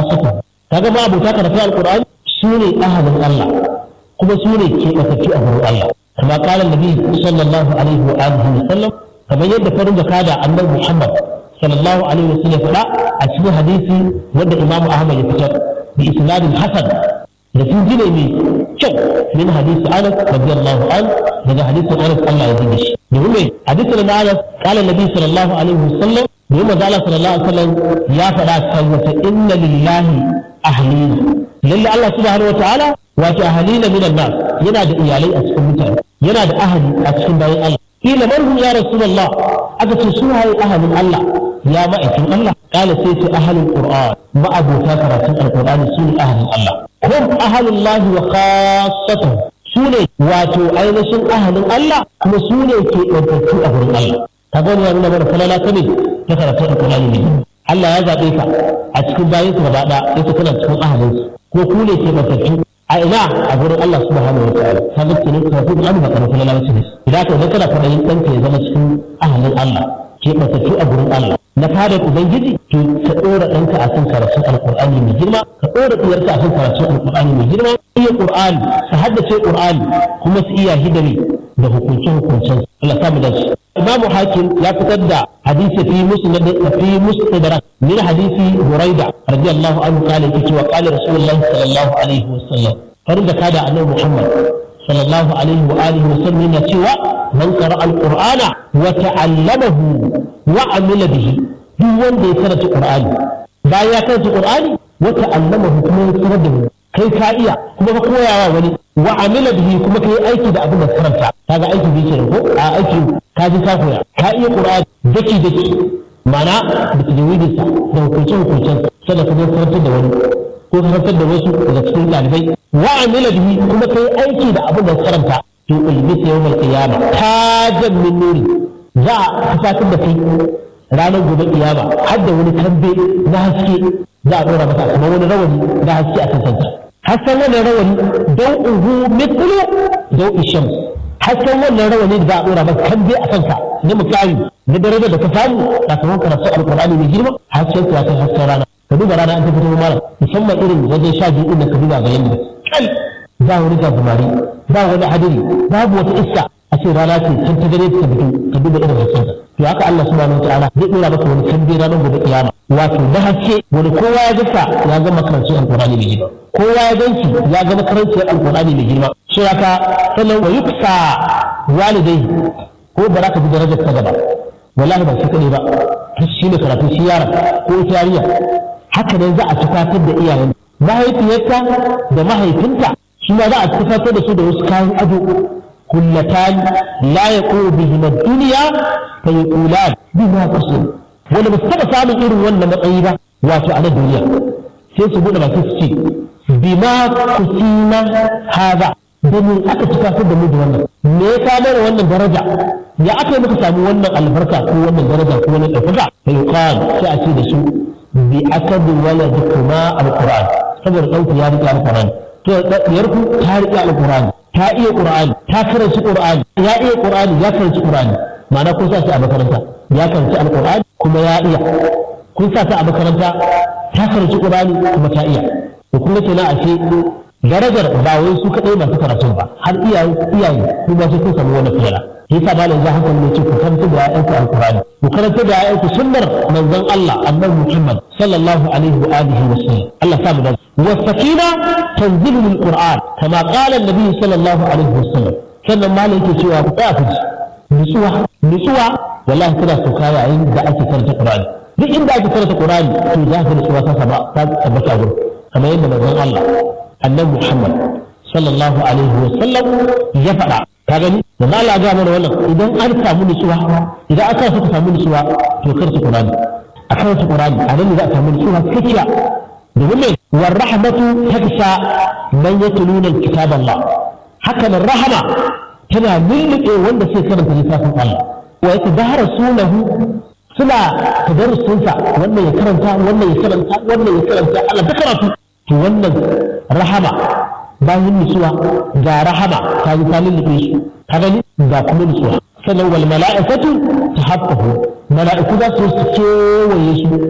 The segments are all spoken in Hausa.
khassatuhu kaga ma abota karatun alqur'ani su ne ahalin Allah kuma su ne ke ɓatattu a gurin Allah kama kala nabi sallallahu alaihi wa alihi wa sallam kamar yadda farin da kada annabi Muhammad sallallahu alaihi wa sallam faɗa a cikin hadisi wanda Imam Ahmad ya fitar bi isnadin hasan da sun jine mai kyau min hadisi Anas radiyallahu an daga hadisin Anas Allah ya dinga shi domin mai hadisin na Anas kala nabi sallallahu alaihi wa sallam domin manzo Allah sallallahu alaihi wa sallam ya faɗa kan wata inna lillahi ahlina lalle Allah subhanahu wa ta'ala wato ahalina minan nas yana da iyalai a cikin mutane yana da ahali a cikin bayan Allah kila man hum ya rasulullah aka ce su haye ahalin Allah ya ma'aikin Allah kala sai ce ahalin qur'an ma'abota karatun alqur'ani su ne ahalin Allah hum ahalullahi wa khassatuhu su ne wato ainihin ahalin Allah kuma su ne ke ɗaukarku a gurin Allah ka gani ya nuna mana falala ta ne ta karatun alqur'ani ne Allah ya zaɓe ka a cikin bayansu gaba ɗaya yake kana cikin ahalinsu ko ku ne ke ɗaukarku a ina a gurin Allah subhanahu wa ta'ala ta ga kenan ka fi an ba karatu na lalace ne idan ka kana fadayin danka ya zama cikin ahalin Allah ke matattu a gurin Allah na fada ubangiji to ka dora danka a kan karatun alqur'ani mai girma ka dora diyarka a kan karatun alqur'ani mai girma iya qur'ani ka haddace qur'ani kuma su iya hidari da hukuncin hukuncin Allah ta mu dace Imam Hakim ya fitar da hadisi fi musnad fi mustadrak min hadisi Buraida radiyallahu anhu kale yake cewa qala Rasulullah sallallahu alaihi wasallam farin da kada annabi Muhammad sallallahu alaihi wa alihi wasallam yana cewa man qara al-Qur'ana wa ta'allamahu wa amila bihi duk wanda ya karanta Qur'ani bayan ya karanta Qur'ani wa ta'allamahu kuma ya sanar da kai ka iya kuma ka koyawa wani wa amila bihi kuma kai aiki da abin da karanta kaga aiki bi kenan ko a aiki ka ji ka koya ka iya qur'ani daki daki mana da tajwidin sa da hukuncin hukuncin sannan ka zo karantar da wani ko karantar da wasu daga cikin ɗalibai wa amila bihi kuma kai aiki da abin da karanta to ulbisa yawmal qiyama tajan min nuri za a fasatar da kai ranar gobe kiyama har da wani tambe na haske za a ɗora masa kamar wani rawani na haske a kan kansa hasken wannan rawani don uhu mithlu don isham hasken wannan rawani da za a ɗora masa tambe a kanka na mukami na daraja da ka samu sakamakon karatu alƙur'ani mai girma hasken ya kai hasken rana ka duba rana an ta fito mara musamman irin wajen sha biyu da ka duba ga yanda kal ba wani gazumari ba wani hadiri babu wata iska a ce rana ce can ta gare ta fito ka duba irin hasken to haka Allah subhanahu wa ta'ala zai dora maka wani tambe ranar gobe kiyama wato da haske wani kowa ya gasa ya ga makarancin alkurani mai girma kowa ya ganci ya ga makarancin alkurani mai girma shi haka sannan wa yuksa walidai ko ba za ka bi darajar ta gaba wallahi ba shi kaɗai ba shi ne karatu shi yara ko ita yarinya haka nan za a tufatar da iyayen mahaifiyarta da mahaifinta shi ma za a tufatar da su da wasu kayan ado kullatan la yaqulu bihim ad-dunya fa yaqulan bima qasir wanda ba su taɓa samun irin wannan matsayi ba wato a na duniya sai su buɗe baki su ce bima kusina haza da me aka tufatar da mu da wannan me ya samar da wannan daraja ya aka yi muka samu wannan albarka ko wannan daraja ko wannan ɗaukaka fa yuqal sai a ce da su bi akabi waladikuma alquran saboda ɗauku ya riƙe alquran to ɗiyarku ta riƙe alquran ta iya qur'ani ta karanci qur'ani ya iya qur'ani ya karanci qur'ani ma'ana kun sa shi a makaranta ya karanci alqur'ani kuma ya iya kun sa ta a makaranta ta karanci qur'ani kuma ta iya to kun ga kenan ashe darajar ba wai su kadai masu karatun ba har iyaye iyaye su ma sai kun samu wannan fiyala yasa malam za haka ne ce ku karanta da ƴaƴanku alqur'ani ku karanta da ƴaƴanku sunnar manzon Allah annabi Muhammad sallallahu alaihi wa alihi wa sallam Allah sa mu da والسكينة تنزل من القرآن كما قال النبي صلى الله عليه وسلم sannan malam yake cewa ku tsaya ku ji nutsuwa nutsuwa wallahi tana sauka yayin da ake karanta Qur'ani duk inda ake karanta Qur'ani to za ka nutsuwa ta saba ta tabbata gurin kamar yadda manzon Allah annabi Muhammad sallallahu alaihi wa sallam ya faɗa ka gani manzon Allah ga mana wannan idan an samu nutsuwa idan aka so ka samu nutsuwa to karanta Qur'ani a karanta Qur'ani a nan ne za a samu nutsuwa cikakkiya domin me warrahmatu taksha man yatluna kitab Allah haka nan rahama tana lulluɓe wanda sai karanta littafin Allah wa yatadarasunahu suna tadarrusunsa wannan ya karanta wannan ya karanta wannan ya karanta Allah ta karatu to wannan rahama bayan nutsuwa ga rahama ta yi ta lulluɓe su ka gani ga kuma nutsuwa sannan wal mala'ikatu tahaffahu mala'iku za su kewaye su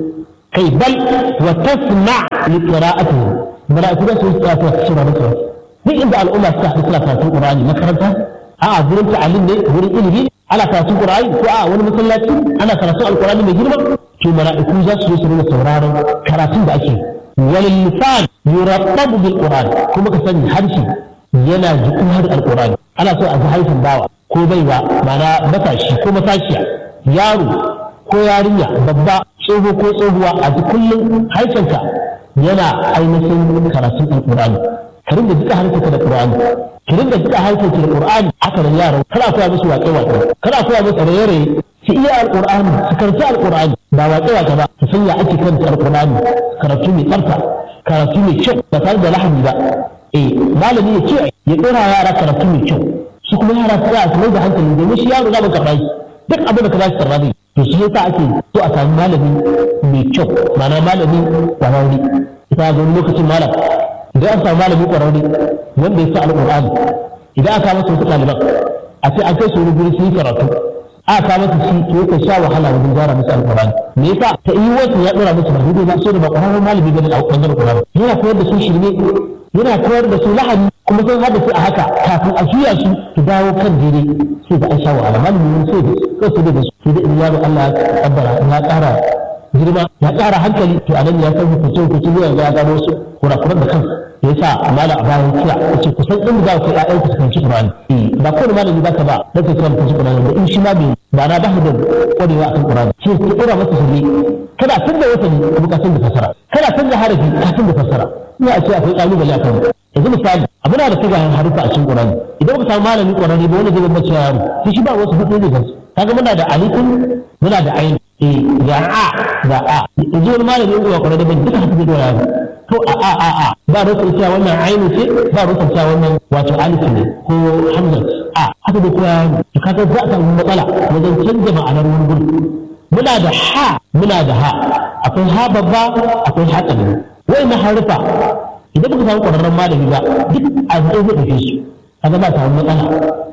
kai bal wa tasma li qira'atihi mala'iku da su tsaya su saurari karatu duk inda al'umma suka haɗu suna karatun qur'ani makaranta a'a gurin ta'alim ne gurin ilimi ana karatun qur'ani ko a wani masallaci ana karatun alqur'ani mai girma to mala'iku za su zo su rinka sauraron karatun da ake walil lisan yurattabu bil qur'an kuma ka sani harshe yana jikin har alqur'ani ana so a ji harshen bawa ko baiwa mana matashi ko matashiya yaro ko yarinya babba tsoho ko tsohuwa a ji kullum harshenka yana ainihin karatun alqur'ani ka rinda jika harshenka da qur'ani ki rinda jika harshenka da qur'ani haka da yaro kana koya musu waƙe waƙe kana koya musu raye-raye su iya alqur'ani su karanta alqur'ani ba waƙe waƙe ba su san ya ake karanta alqur'ani karatu mai tsafta karatu mai kyau ba tare da lahani ba eh malami ya ce ya ɗora yara karatu mai kyau su kuma yara su ya su da hankali domin shi yaro za mu karɓa shi duk abin da ka ba shi karɓa zai to shi yasa ake so a sami malami mai kyau ma'ana malami ƙwararre ita ga wani lokacin malam idan an samu malami ƙwararre wanda ya sa alƙur'ani idan aka masa wasu ɗaliban a ce an kai su wani guri su yi karatu aka kawo masa shi to yake sha wahala wajen gyara musu alƙur'ani me yasa ta yi wasu ya ɗora musu ba daidai ba so da ba ƙwararren malami bane a ɓangaren ƙwararren yana koyar da su shirme yana koyar da su lahani kuma sun haɗa su a haka kafin a juya su su dawo kan daidai sai da an sha wahala malami sai da sai da su sai da in yaro Allah ya kabbara ya ƙara girma ya ƙara hankali to anan ya san hukuncin hukuncin zuwa ya gano su kurakuran da kansa ya sa mala a bayan kira ya ce kusan inda za ku kai ƴaƴanku su kanci Qur'ani ba kowane malami za ka ba da ka kira kanci Qur'ani ba in shi ma bai ba na ba shi da ƙwarewa akan Qur'ani sai ka ƙura masa sirri kada tun da wata kuma ka san da fasara kada tun da harafi ka san da fasara ina a ce akwai ƙalubale akan yanzu misali abu na da tagayen harufa a cikin Qur'ani idan ka samu malami Qur'ani ba wani zai bambance yaro sai shi ba wasu hudu ne gansu kaga muna da alifin muna da ayin eh ga a ga a yanzu wani malami in ga Qur'ani ban duka haka da yaro to a a a a ba rusa cewa wannan ayin ce ba rusa cewa wannan wato alif ne ko hamza a haka da kuma to kaga za a samu matsala wajen canza ma'anar wani gudu muna da ha muna da ha akwai ha babba akwai ha ƙarami wai na harufa idan baka samu ƙwararren malami ba duk a zai zai ɗauke su kaga ba samu matsala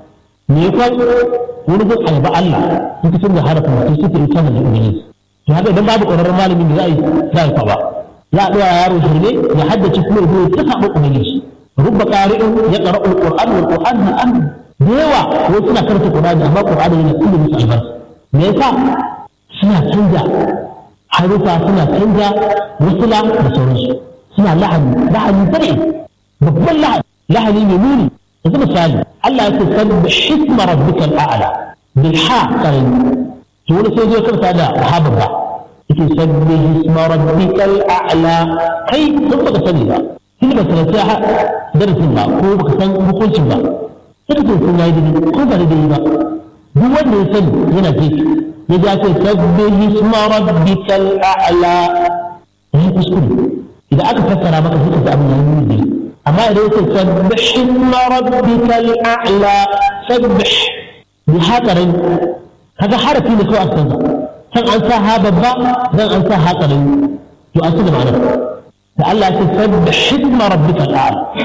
me ya kwan wani gun alba Allah in ka canza harafin mutum sai ka yi canza da ubangiji to haka idan babu ƙwararren malami da za a yi za a yi kwaba za a ɗora yaro shirme ya haddace kuma ya zo ya tafa ubangiji rubba ƙari'in ya ƙara alƙur'an wal ƙur'an na an da yawa wai suna karanta ƙur'ani amma ƙur'ani yana kullum musu albarka me yasa suna canza harufa suna canza wasula da sauransu suna lahani lahani bare babban lahani lahani mai muni yanzu misali Allah ya ce sabbi hisma rabbikal a'la bil ha qarin to wani sai zai karta da ha babba yake sabbi hisma rabbikal a'la kai sun baka sani ba kin ba karanta ha darasin ba ko baka san hukuncin ba sai ka sun yayi dai ko ba dai ba duk wanda ya sani yana jefi ya ja ce sabbi hisma rabbikal a'la ya kuskure idan aka fassara maka sai ka ga abin yayi ne amma idan yake sabbih isma rabbikal a'la sabbih bi hakarin kaga harafi ne kawai akan san an sa ha babba dan an sa hakarin to an da ma'ana da Allah ya ce sabbih isma rabbikal a'la